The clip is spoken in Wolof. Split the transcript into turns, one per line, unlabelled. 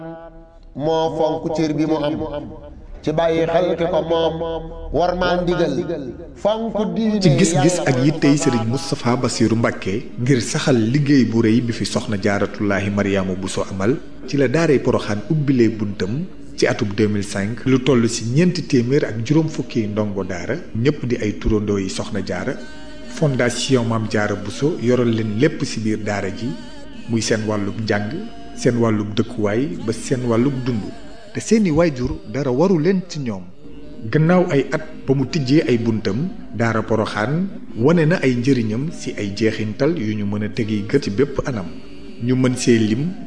moo fonk cër bi mu am ci bàyyi xel ki ko moom war maa ndigal fonk diine
ci gis-gis ak yittey sëriñ Moustapha Bassirou Mbacké ngir saxal liggéey bu rëy bi fi soxna jaaratullaahi Mariama Bousso amal ci la daaray Poroxaan ubbilee buntam ci atub 2005 lu toll ci ñeenti téeméer ak juróom fukki ndongo daara ñëpp di ay turandoo yi soxna jaara fondation Maam Jaara Bousso yoral leen lépp ci biir daara ji muy seen wàllub njàng seen wàllub dëkkuwaay ba seen wàllub dund te seeni waajur dara waru leen ci ñoom gannaaw ay at ba mu tijjee ay buntam daara poroxaan wane na ay njëriñam ci ay jeexintal yu ñu mën a tegi gët ci bépp anam ñu mën see lim